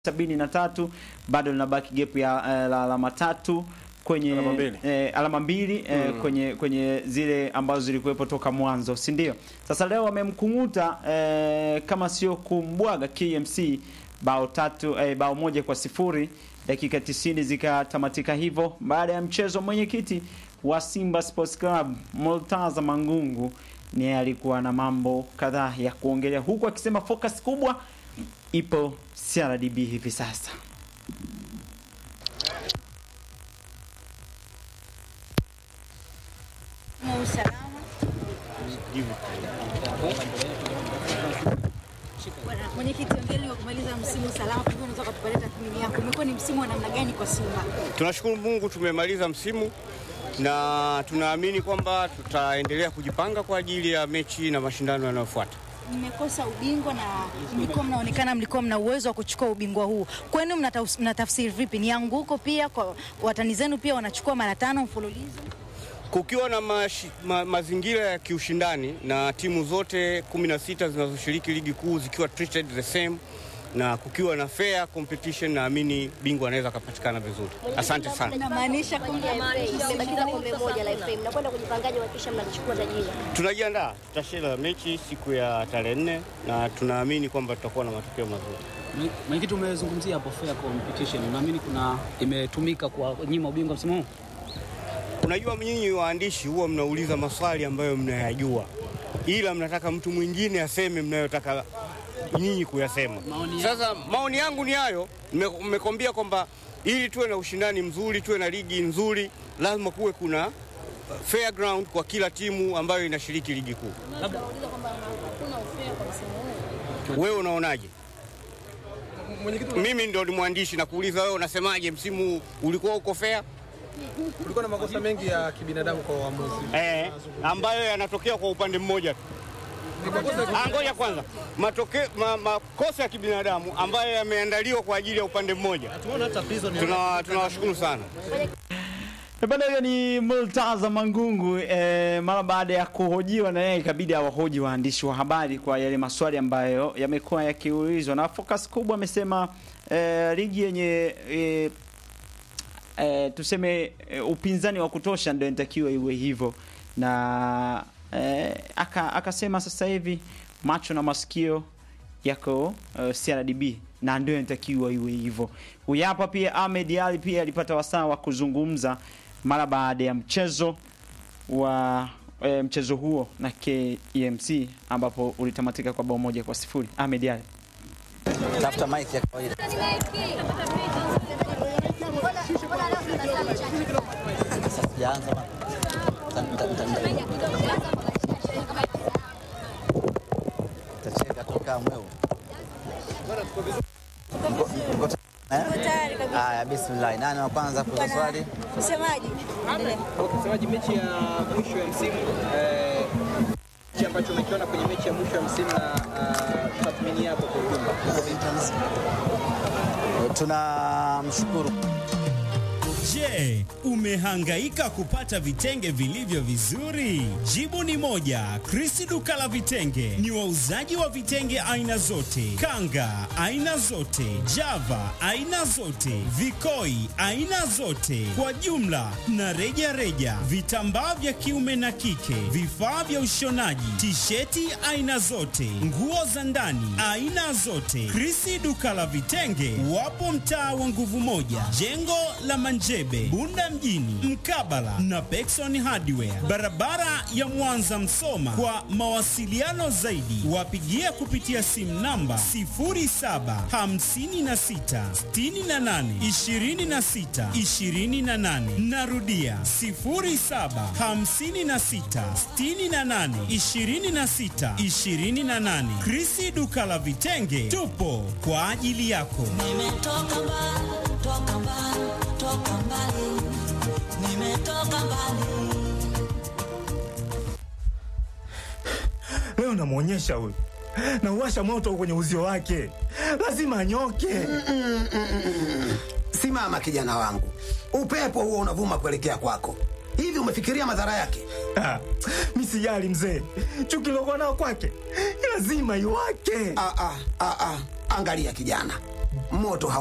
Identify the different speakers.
Speaker 1: sabini na tatu bado linabaki gap ya eh, la alama tatu kwenye
Speaker 2: Alama mbili.
Speaker 1: eh, alama mbili eh, kwenye kwenye zile ambazo zilikuwepo toka mwanzo, si ndio? Sasa leo wamemkunguta eh, kama sio kumbwaga KMC bao tatu eh, bao moja kwa sifuri dakika 90 zikatamatika hivyo. Baada ya mchezo, mwenyekiti wa Simba Sports Club Multaza Mangungu ni alikuwa na mambo kadhaa ya kuongelea, huku akisema focus kubwa ipo CRDB hivi sasa.
Speaker 3: usalama Bwana mwenyekiti, ongeli wa kumaliza msimu salama, pengine unaweza kutupatia tathmini yako, umekuwa ni msimu wa namna gani kwa Simba?
Speaker 4: Tunashukuru Mungu tumemaliza msimu na tunaamini kwamba tutaendelea kujipanga kwa ajili ya mechi na mashindano yanayofuata.
Speaker 3: Mmekosa ubingwa na mlikuwa mnaonekana mlikuwa mna uwezo wa kuchukua ubingwa huu, kwenu mnata- mnatafsiri vipi? Ni anguko pia kwa watani zenu, pia wanachukua mara tano mfululizo?
Speaker 4: Kukiwa na mashi, ma, mazingira ya kiushindani na timu zote 16 zinazoshiriki ligi kuu zikiwa treated the same na kukiwa na fair competition, naamini bingwa anaweza akapatikana vizuri. Asante sana.
Speaker 3: Inamaanisha kwamba
Speaker 5: Mmebakiza kombe moja la FA, mnakwenda kujipangaje kuhakikisha mnalichukua taji hilo?
Speaker 4: Tunajiandaa, tutacheza mechi siku ya tarehe nne na tunaamini kwamba tutakuwa na matokeo mazuri.
Speaker 6: Mwe- Mwenyekiti, umezungumzia hapo fair competition, naamini kuna imetumika kwa nyima ubingwa msimu huu.
Speaker 4: Unajua, nyinyi waandishi huwa mnauliza maswali ambayo mnayajua, ila mnataka mtu mwingine aseme mnayotaka nyinyi kuyasema.
Speaker 6: Maoni
Speaker 4: Sasa maoni yangu ni hayo, Mme- mmekwambia kwamba ili tuwe na ushindani mzuri, tuwe na ligi nzuri, lazima kuwe kuna uh, fair ground kwa kila timu ambayo inashiriki ligi kuu. Wewe unaonaje? Mimi ndo ni mwandishi na kuuliza wewe unasemaje, msimu huu ulikuwa uko fair?
Speaker 2: Kulikuwa na makosa mengi ya kibinadamu kwa waamuzi.
Speaker 4: eh, ambayo yanatokea kwa upande mmoja tu. Ah, Ngoja kwanza, matokeo ma, makosa ya kibinadamu ambayo yameandaliwa kwa ajili ya upande mmoja.
Speaker 2: Tumeona hata prison
Speaker 4: Tuna- Tunawashukuru sana.
Speaker 1: E, Bado hiyo ni Multaza Mangungu e, mara baada ya kuhojiwa na yeye ikabidi awahoji waandishi wa habari kwa yale maswali ambayo yamekuwa yakiulizwa, na focus kubwa amesema e, ligi yenye e, e, tuseme e, upinzani wa kutosha ndio inatakiwa iwe hivyo, na e, aka, akasema sasa hivi macho na masikio yako uh, CRDB na ndio inatakiwa iwe hivyo. Huyu hapa pia Ahmed Ali pia alipata wasaa wa kuzungumza mara baada ya mchezo wa e, mchezo huo na KMC ambapo ulitamatika kwa bao moja kwa sifuri. Ahmed Ali.
Speaker 7: tafuta mic ya kawaida. Sasa sijaanza bana. Nita- nita- nita- nita- Nitacheka toka mweu. Mko- mko ta- eh?
Speaker 3: tayari kabisa.
Speaker 7: Haya, bismillah. Nani wa kwanza kuuliza swali?
Speaker 3: Msemaji, endelea.
Speaker 8: Msemaji, mechi ya mwisho ya msimu eh, kile ambacho umekiona kwenye mechi ya mwisho ya msimu na uh, tathmini yako kwa ujumla.
Speaker 7: Tunamshukuru
Speaker 9: Je, umehangaika kupata vitenge vilivyo vizuri? Jibu ni moja. Chris duka la vitenge ni wauzaji wa vitenge aina zote, kanga aina zote, java aina zote, vikoi aina zote, kwa jumla na reja reja, vitambaa vya kiume na kike, vifaa vya ushonaji, tisheti aina zote, nguo za ndani aina zote. Chris duka la vitenge wapo mtaa wa nguvu moja, jengo la Manjebe, Bunda mjini, mkabala na Pekson Hardware, barabara ya Mwanza Msoma. Kwa mawasiliano zaidi, wapigie kupitia simu namba 0756682628. Narudia 0756682628. Krisi duka la vitenge, tupo kwa ajili yako.
Speaker 10: Nimetoka mbali, toka mbali, toka mbali. Nimetoka mbali.
Speaker 11: Leo namwonyesha huyu, nauwasha moto kwenye uzio wake, lazima anyoke.
Speaker 12: Simama kijana wangu, upepo huo unavuma kuelekea kwako. Hivi umefikiria madhara yake?
Speaker 11: Ah, mi sijali mzee, chuki lokuwa nao kwake lazima iwake.
Speaker 12: Ah, ah, ah, ah. Angalia kijana, moto hau